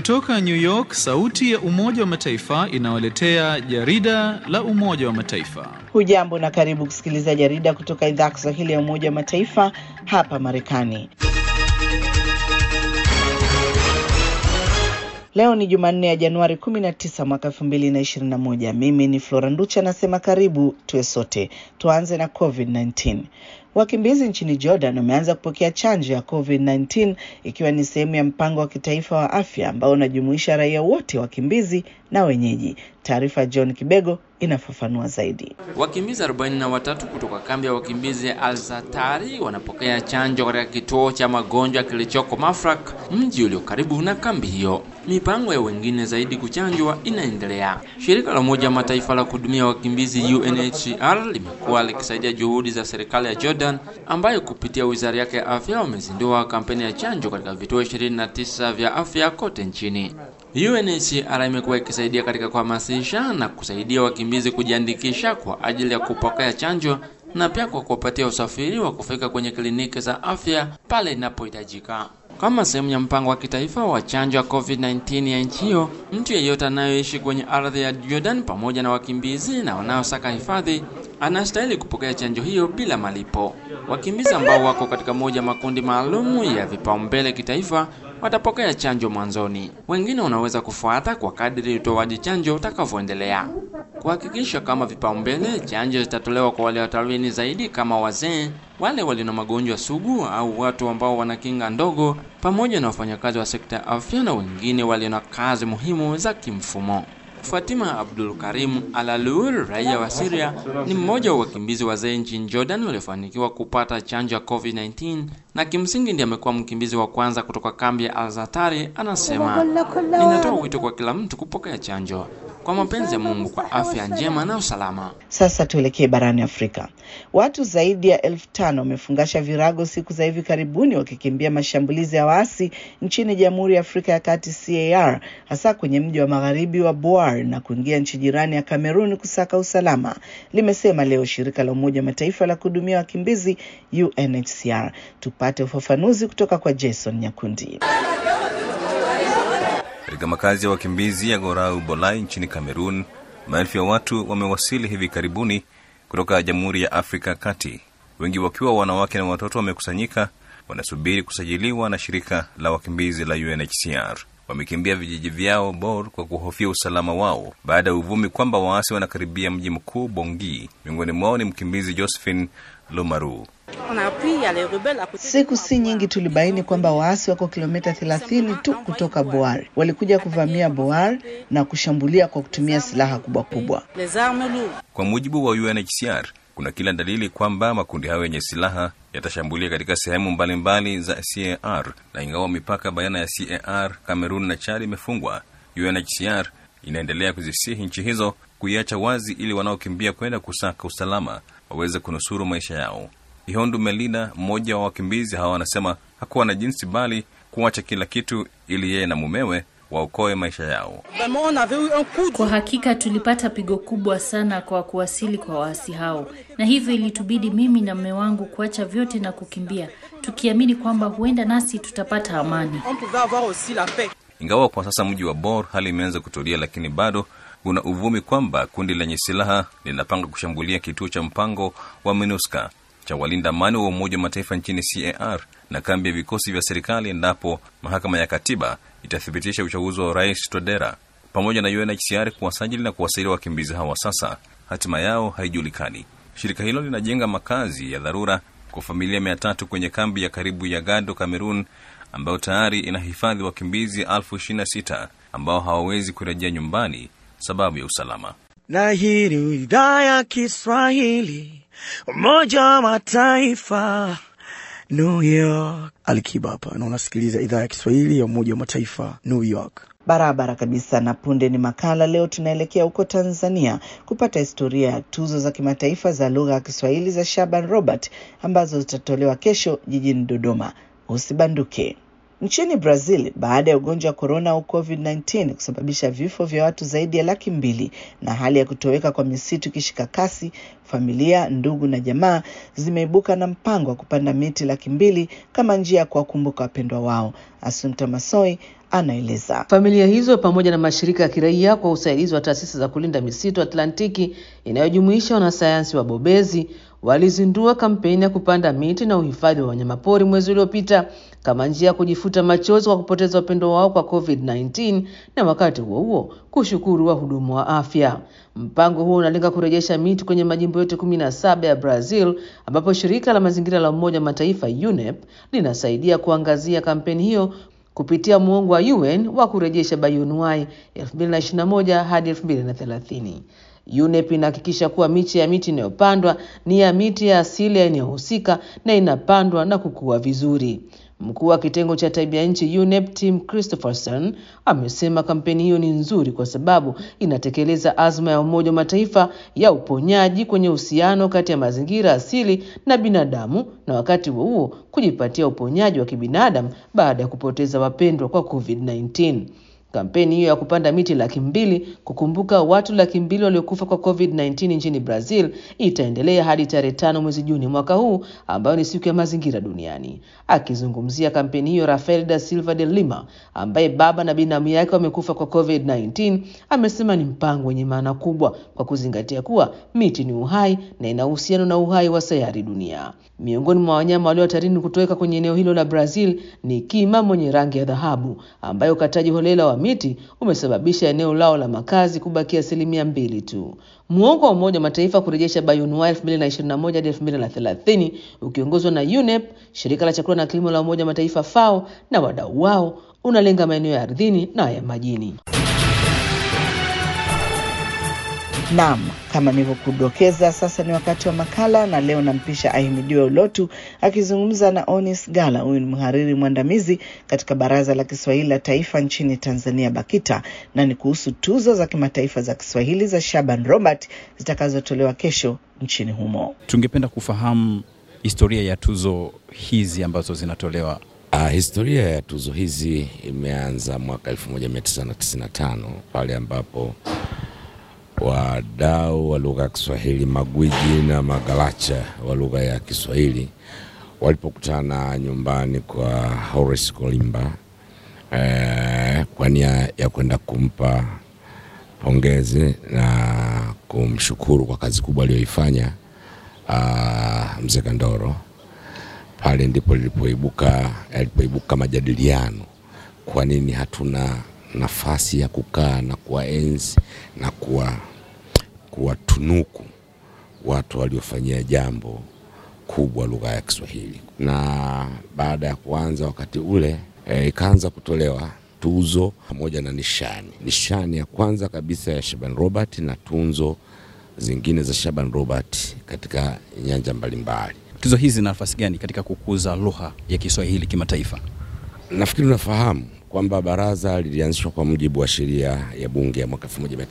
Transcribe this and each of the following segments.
Kutoka New York, sauti ya Umoja wa Mataifa inawaletea jarida la Umoja wa Mataifa. Hujambo na karibu kusikiliza jarida kutoka idhaa ya Kiswahili ya Umoja wa Mataifa hapa Marekani. Leo ni Jumanne ya Januari 19 mwaka 2021. Mimi ni Flora Nducha nasema karibu tuwe sote. Tuanze na COVID-19. Wakimbizi nchini Jordan wameanza kupokea chanjo ya COVID-19 ikiwa ni sehemu ya mpango wa kitaifa wa afya ambao unajumuisha raia wote wakimbizi na wenyeji. Taarifa John Kibego inafafanua zaidi. Wakimbizi 43 kutoka kambi ya wakimbizi ya Al-Zatari wanapokea chanjo katika kituo cha magonjwa kilichoko Mafraq, mji ulio karibu na kambi hiyo. Mipango ya wengine zaidi kuchanjwa inaendelea. Shirika la Umoja wa Mataifa la kuhudumia wakimbizi UNHCR limekuwa likisaidia juhudi za serikali ya Jordan ambayo kupitia wizara yake ya afya wamezindua kampeni ya chanjo katika vituo 29 vya afya kote nchini. UNHCR imekuwa ikisaidia katika kuhamasisha na kusaidia wakimbizi kujiandikisha kwa ajili ya kupokea chanjo na pia kwa kuwapatia usafiri wa kufika kwenye kliniki za afya pale inapohitajika. Kama sehemu ya mpango wa kitaifa wa chanjo ya COVID-19 ya nchi hiyo, mtu yeyote anayoishi kwenye ardhi ya Jordan pamoja na wakimbizi na wanaosaka hifadhi anastahili kupokea chanjo hiyo bila malipo. Wakimbizi ambao wako katika moja makundi maalumu ya vipaumbele kitaifa watapokea chanjo mwanzoni. Wengine wanaweza kufuata kwa kadri utoaji chanjo utakavyoendelea. Kuhakikisha kama vipaumbele, chanjo zitatolewa kwa wale hatarini zaidi kama wazee, wale walio na magonjwa sugu au watu ambao wana kinga ndogo, pamoja na wafanyakazi wa sekta ya afya na wengine walio na kazi muhimu za kimfumo. Fatima Abdul Karim Alalur, raia wa Syria, ni mmoja wa wakimbizi wazee nchini Jordan waliofanikiwa kupata chanjo ya COVID-19 na kimsingi ndiye amekuwa mkimbizi wa kwanza kutoka kambi ya Al-Zatari. Anasema, ninatoa wito kwa kila mtu kupokea chanjo kwa mapenzi ya Mungu kwa afya njema na usalama. Sasa tuelekee barani Afrika. Watu zaidi ya elfu tano wamefungasha virago siku za hivi karibuni wakikimbia mashambulizi ya waasi nchini Jamhuri ya Afrika ya Kati CAR, hasa kwenye mji wa magharibi wa Bouar na kuingia nchi jirani ya Kamerun kusaka usalama, limesema leo shirika la Umoja wa Mataifa la kuhudumia wakimbizi UNHCR. Tupate ufafanuzi kutoka kwa Jason Nyakundi. Katika makazi ya wakimbizi ya Gorau Bolai nchini Kamerun, maelfu ya watu wamewasili hivi karibuni kutoka Jamhuri ya Afrika Kati, wengi wakiwa wanawake na watoto wamekusanyika, wanasubiri kusajiliwa na shirika la wakimbizi la UNHCR. Wamekimbia vijiji vyao Bor kwa kuhofia usalama wao baada ya uvumi kwamba waasi wanakaribia mji mkuu Bongi. Miongoni mwao ni mkimbizi Josephine Lomaru. Siku si nyingi tulibaini kwamba waasi wako kilomita 30 tu kutoka Boar. Walikuja kuvamia Boar na kushambulia kwa kutumia silaha kubwa kubwa. Kwa mujibu wa UNHCR, kuna kila dalili kwamba makundi hayo yenye silaha yatashambulia katika sehemu mbalimbali za CAR, na ingawa mipaka baina ya CAR, Kamerun na Chad imefungwa, UNHCR inaendelea kuzisihi nchi hizo kuiacha wazi ili wanaokimbia kwenda kusaka usalama waweze kunusuru maisha yao. Ihondu Melina, mmoja wa wakimbizi hawa, anasema hakuwa na jinsi bali kuacha kila kitu ili yeye na mumewe waokoe maisha yao. Kwa hakika tulipata pigo kubwa sana kwa kuwasili kwa waasi hao, na hivyo ilitubidi mimi na mume wangu kuacha vyote na kukimbia, tukiamini kwamba huenda nasi tutapata amani. Ingawa kwa sasa mji wa Bor hali imeanza kutulia, lakini bado kuna uvumi kwamba kundi lenye silaha linapanga kushambulia kituo cha mpango wa MINUSCA cha walinda amani wa Umoja wa Mataifa nchini CAR na kambi ya vikosi vya serikali endapo mahakama ya katiba itathibitisha uchaguzi wa rais Todera. Pamoja na UNHCR kuwasajili na kuwasaidia wakimbizi hawa, sasa hatima yao haijulikani. Shirika hilo linajenga makazi ya dharura kwa familia mia tatu kwenye kambi ya karibu ya Gado, Cameroon, ambayo tayari inahifadhi wakimbizi elfu ishirini na sita ambao hawawezi kurejea nyumbani sababu ya usalama. Na hii ni idhaa ya Kiswahili Umoja wa Mataifa, New York. Alikiba hapa na unasikiliza idhaa ya Kiswahili ya Umoja wa Mataifa, New York. Barabara kabisa. Na punde ni makala. Leo tunaelekea huko Tanzania kupata historia ya tuzo za kimataifa za lugha ya Kiswahili za Shaban Robert ambazo zitatolewa kesho jijini Dodoma. Usibanduke. Nchini Brazil, baada ya ugonjwa wa korona au COVID-19 kusababisha vifo vya watu zaidi ya laki mbili na hali ya kutoweka kwa misitu ikishika kasi, familia, ndugu na jamaa zimeibuka na mpango wa kupanda miti laki mbili kama njia ya kuwakumbuka wapendwa wao. Asunta Masoi anaeleza. Familia hizo pamoja na mashirika ya kiraia kwa usaidizi wa taasisi za kulinda misitu Atlantiki inayojumuisha wanasayansi wabobezi walizindua kampeni ya kupanda miti na uhifadhi wa wanyamapori mwezi uliopita kama njia ya kujifuta machozi kwa kupoteza upendo wao kwa COVID-19 na wakati huo huo kushukuru wahudumu wa afya. Mpango huo unalenga kurejesha miti kwenye majimbo yote kumi na saba ya Brazil ambapo shirika la mazingira la Umoja wa Mataifa UNEP linasaidia kuangazia kampeni hiyo kupitia muongo wa UN wa kurejesha bioanuwai 2021 hadi 2030. UNEP inahakikisha kuwa miche ya miti inayopandwa ni ya miti ya asili ya eneo husika na inapandwa na kukua vizuri. Mkuu wa kitengo cha tabia nchi UNEP Tim Christopherson amesema kampeni hiyo ni nzuri kwa sababu inatekeleza azma ya Umoja wa Mataifa ya uponyaji kwenye uhusiano kati ya mazingira asili na binadamu na wakati huo huo kujipatia uponyaji wa kibinadamu baada ya kupoteza wapendwa kwa COVID-19. Kampeni hiyo ya kupanda miti laki mbili kukumbuka watu laki mbili waliokufa kwa COVID-19 nchini Brazil itaendelea hadi tarehe tano mwezi Juni mwaka huu ambayo ni siku ya mazingira duniani. Akizungumzia kampeni hiyo, Rafael da Silva de Lima ambaye baba na binamu yake wamekufa kwa COVID-19 amesema ni mpango wenye maana kubwa kwa kuzingatia kuwa miti ni uhai na ina uhusiano na uhai wa sayari dunia. Miongoni mwa wanyama walio hatarini kutoweka kwenye eneo hilo la Brazil ni kima mwenye rangi ya dhahabu ambaye ukataji holela wa miti umesababisha eneo lao la makazi kubakia asilimia mbili tu. Muongo wa Umoja wa Mataifa kurejesha bioanuwai 2021 hadi 2030 ukiongozwa na UNEP, shirika la chakula na kilimo la Umoja wa Mataifa FAO na wadau wao unalenga maeneo ya ardhini na ya majini. Naam, kama nilivyokudokeza, sasa ni wakati wa makala, na leo nampisha Ahimidiwe Ulotu akizungumza na Onis Gala. Huyu ni mhariri mwandamizi katika Baraza la Kiswahili la Taifa nchini Tanzania, BAKITA, na ni kuhusu tuzo za kimataifa za Kiswahili za Shaban Robert zitakazotolewa kesho nchini humo. Tungependa kufahamu historia ya tuzo hizi ambazo zinatolewa. Uh, historia ya tuzo hizi imeanza mwaka 1995 pale ambapo wadau wa lugha ya Kiswahili, magwiji na magalacha wa lugha ya Kiswahili walipokutana nyumbani kwa Horace Kolimba eh, kwa nia ya kwenda kumpa pongezi na kumshukuru kwa kazi kubwa aliyoifanya uh, mzee Kandoro. Pale ndipo lilipoibuka yalipoibuka majadiliano, kwa nini hatuna nafasi ya kukaa na kuwaenzi na kuwa kuwatunuku watu waliofanyia jambo kubwa lugha ya Kiswahili. Na baada ya kuanza wakati ule e, ikaanza kutolewa tuzo pamoja na nishani. Nishani ya kwanza kabisa ya Shaban Robert na tunzo zingine za Shaban Robert katika nyanja mbalimbali. Tuzo hizi zina nafasi gani katika kukuza lugha ya Kiswahili kimataifa? Nafikiri unafahamu kwamba baraza lilianzishwa kwa mujibu wa sheria ya bunge ya mwaka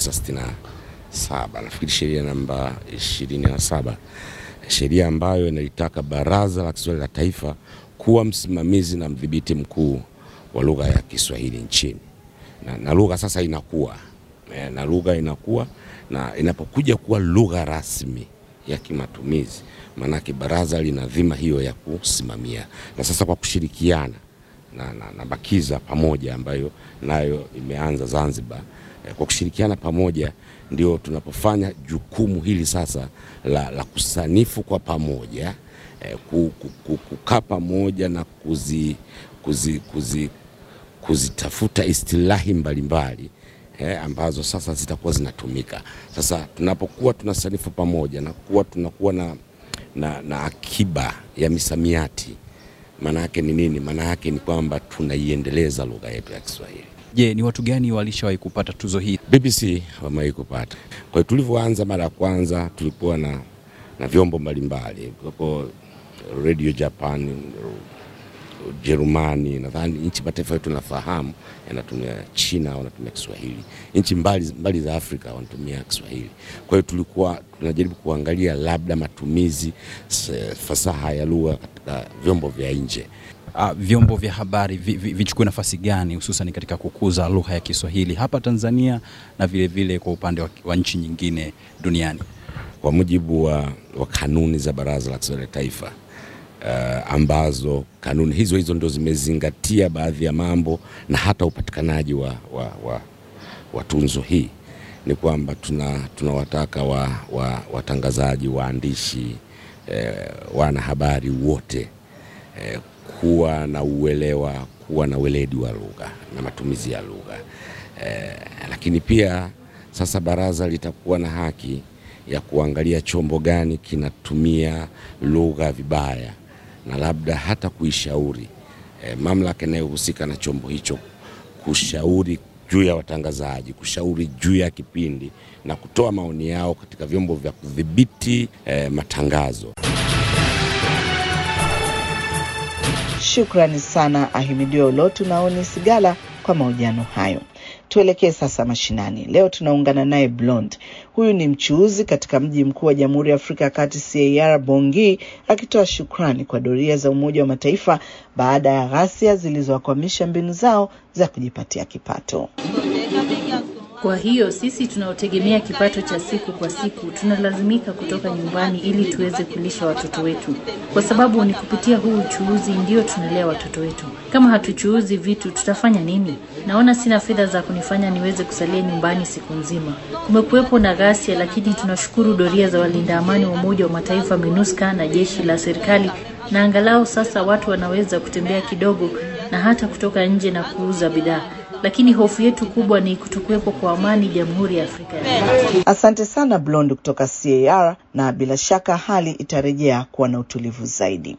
1967 nafikiri sheria namba 27, sheria ambayo inalitaka baraza la Kiswahili la taifa kuwa msimamizi na mdhibiti mkuu wa lugha ya Kiswahili nchini, na, na lugha sasa inakuwa na lugha inakuwa na inapokuja kuwa lugha rasmi ya kimatumizi, maanake baraza lina dhima hiyo ya kusimamia, na sasa kwa kushirikiana na, na, na BAKIZA pamoja ambayo nayo imeanza Zanzibar eh, kwa kushirikiana pamoja ndio tunapofanya jukumu hili sasa la, la kusanifu kwa pamoja eh, kukaa pamoja na kuzi, kuzi, kuzi, kuzitafuta istilahi mbalimbali eh, ambazo sasa zitakuwa zinatumika. Sasa tunapokuwa tunasanifu pamoja na kuwa tunakuwa na, na, na akiba ya misamiati maana yake ni nini? Maana yake ni kwamba tunaiendeleza lugha yetu ya Kiswahili. Je, ni watu gani walishawahi kupata tuzo hii? BBC wamewahi kupata. Kwa hiyo tulivyoanza mara ya kwanza tulikuwa na, na vyombo mbalimbali kwa Radio Japan, Ujerumani, nadhani nchi mataifa yetu tunafahamu yanatumia China wanatumia Kiswahili, nchi mbali, mbali za Afrika wanatumia Kiswahili. Kwa hiyo tulikuwa tunajaribu kuangalia labda matumizi fasaha ya lugha katika vyombo vya nje. Uh, vyombo vya habari vichukue vi, vi nafasi gani hususan katika kukuza lugha ya Kiswahili hapa Tanzania na vile vile kwa upande wa, wa nchi nyingine duniani? Kwa mujibu wa, wa kanuni za Baraza la Kiswahili la Taifa uh, ambazo kanuni hizo hizo ndo zimezingatia baadhi ya mambo na hata upatikanaji wa, wa, wa, wa tunzo hii ni kwamba tuna tunawataka wa, wa, watangazaji waandishi eh, wanahabari wote eh, kuwa na uelewa kuwa na weledi wa lugha na matumizi ya lugha eh, lakini pia sasa baraza litakuwa na haki ya kuangalia chombo gani kinatumia lugha vibaya na labda hata kuishauri e, mamlaka inayohusika na chombo hicho kushauri juu ya watangazaji, kushauri juu ya kipindi na kutoa maoni yao katika vyombo vya kudhibiti e, matangazo. Shukrani sana Ahimidiwa Ulotu na Oni Sigala kwa mahojiano hayo. Tuelekee sasa mashinani. Leo tunaungana naye Blond. Huyu ni mchuuzi katika mji mkuu wa Jamhuri ya Afrika ya Kati CAR Bongi, akitoa shukrani kwa doria za Umoja wa Mataifa baada ya ghasia zilizowakwamisha mbinu zao za kujipatia kipato. Kwa hiyo sisi tunaotegemea kipato cha siku kwa siku tunalazimika kutoka nyumbani ili tuweze kulisha watoto wetu, kwa sababu ni kupitia huu uchuuzi ndio tunalea watoto wetu. Kama hatuchuuzi vitu, tutafanya nini? Naona sina fedha za kunifanya niweze kusalia nyumbani siku nzima. Kumekuwepo na ghasia, lakini tunashukuru doria za walinda amani wa Umoja wa Mataifa MINUSCA na jeshi la serikali, na angalau sasa watu wanaweza kutembea kidogo na hata kutoka nje na kuuza bidhaa lakini hofu yetu kubwa ni kutokuwepo kwa amani Jamhuri ya Afrika ya Kati. Asante sana Blond kutoka CAR, na bila shaka hali itarejea kuwa na utulivu zaidi.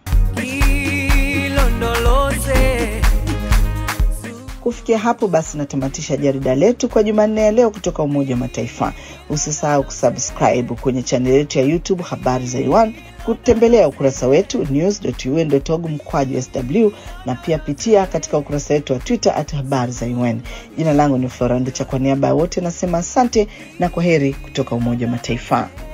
Kufikia hapo basi, natamatisha jarida letu kwa Jumanne ya leo kutoka Umoja wa Mataifa. Usisahau kusubscribe kwenye chaneli yetu ya YouTube Habari za Iwan, kutembelea ukurasa wetu news.un.org mkwaju sw, na pia pitia katika ukurasa wetu wa Twitter at habari za UN. Jina langu ni Floranda cha, kwa niaba ya wote nasema asante na kwa heri kutoka Umoja wa Mataifa.